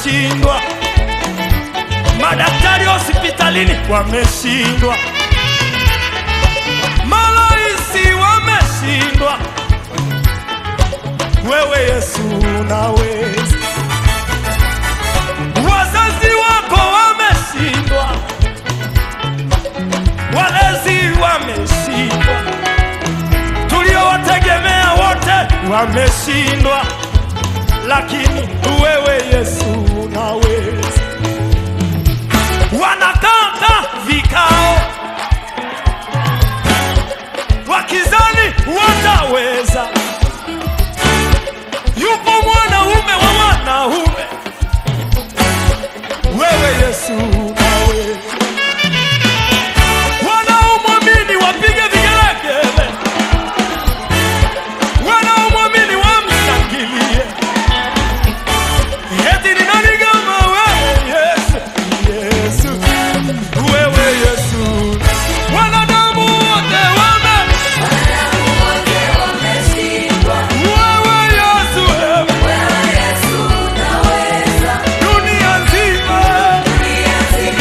wameshindwa, madaktari hospitalini wameshindwa, maloisi wameshindwa, wewe Yesu unaweza. Wazazi wako wameshindwa, walezi wameshindwa, tuliowategemea wote wameshindwa, lakini wewe Yesu unaweza. Wanakata vikao wakizani wataweza. Yupo mwanaume wa wanaume, wewe Yesu unaweza. Wanaomwamini wapige vigelegele, wanaomwamini wamshangilie. Eti ni nani kama wewe Yesu? Yesu, wewe Yesu. Wanadamu wote wame, wewe Yesu, wewe dunia nzima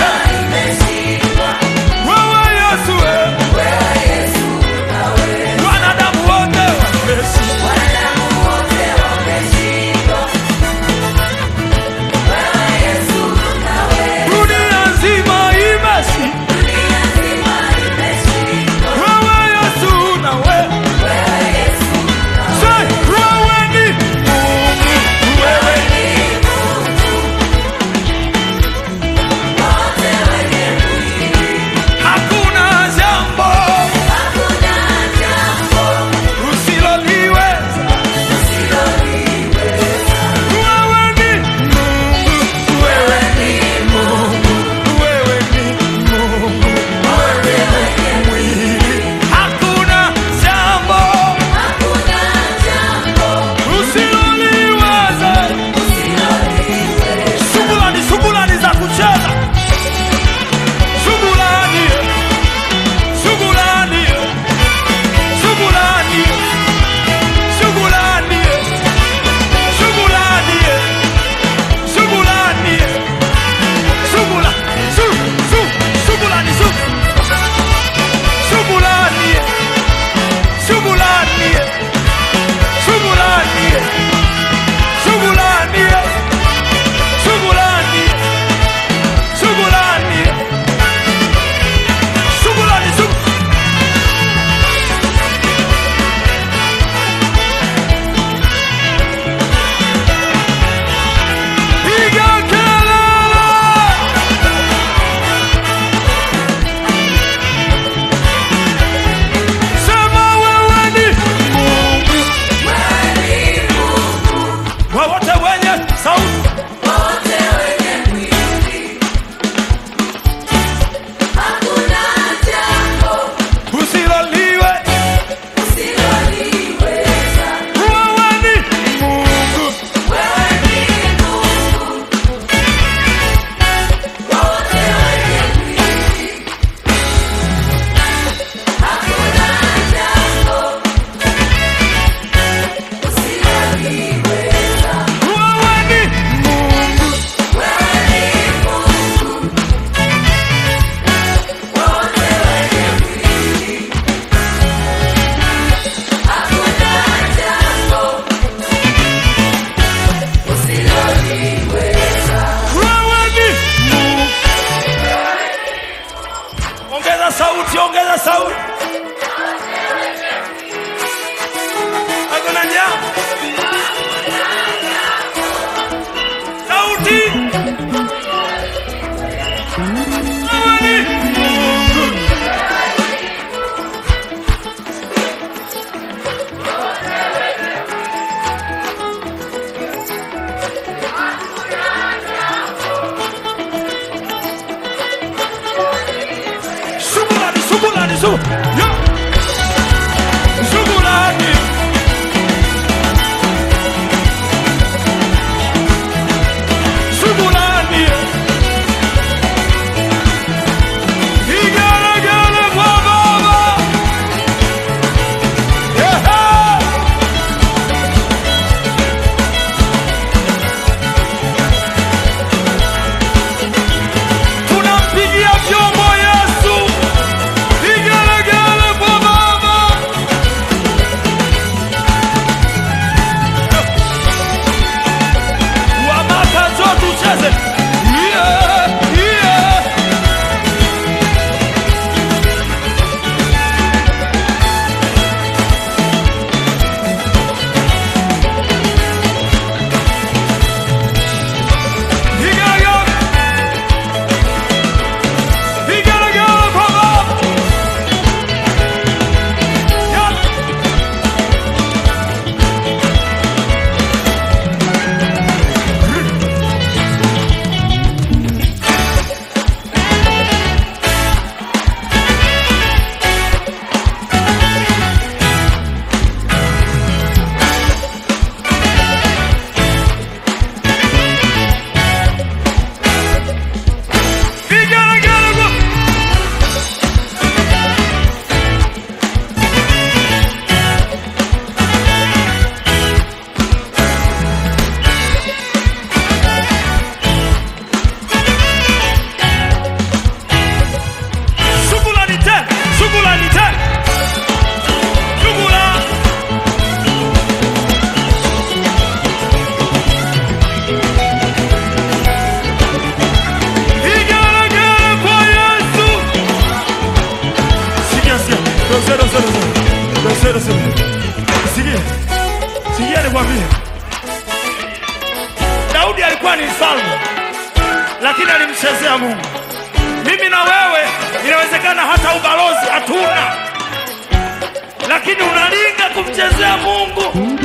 lakini alimchezea Mungu. Mimi na wewe inawezekana hata ubalozi hatuna, lakini unalinga kumchezea Mungu.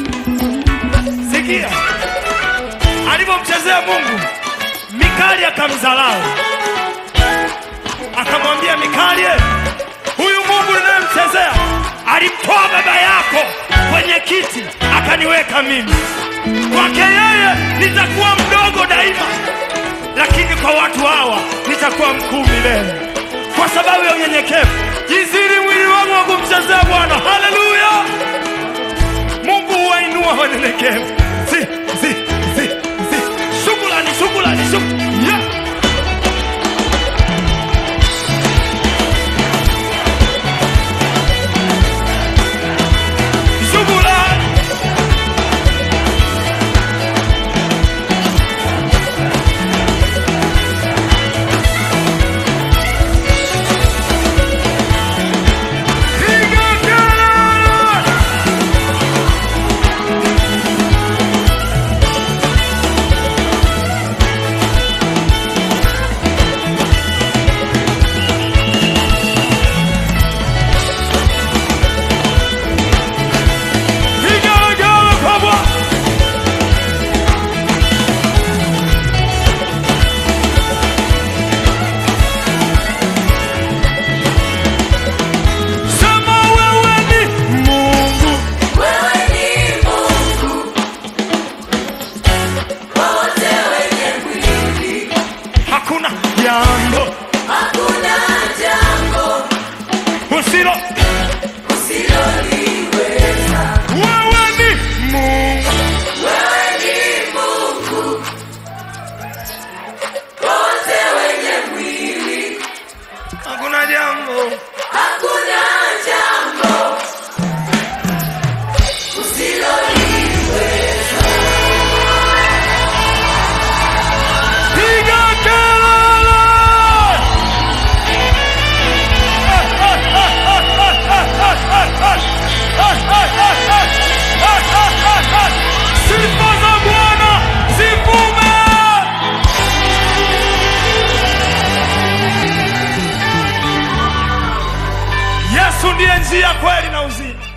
Sikia alivyomchezea Mungu, Mikali akamdharau, akamwambia Mikali, huyu Mungu ninayemchezea alimtoa baba yako kwenye kiti akaniweka mimi. Kwake yeye nitakuwa mdogo daima, lakini kwa watu hawa nitakuwa mkuu milele, kwa sababu ya unyenyekevu. Jiziri mwili wangu wa kumchezea Bwana. Haleluya! Mungu huwainua wanyenyekevu. Si, si, si, si. Shukrani, shukrani, shukrani. Yeah. Shukrani. Piga kelele! Piga kelele kwa Bwana! Sema wewe ni Mungu. Wewe ni Mungu kwa wote wenye mwili, Hakuna jambo hakuna jambo usilo. usiloliweza. Wewe ni Mungu. Wewe ni Mungu kwa wote wenye mwili, Hakuna jambo hakuna jambo usiloliweza. piga kelele. Sifa za Bwana zivume. Yesu ndiye njia, kweli na uzima.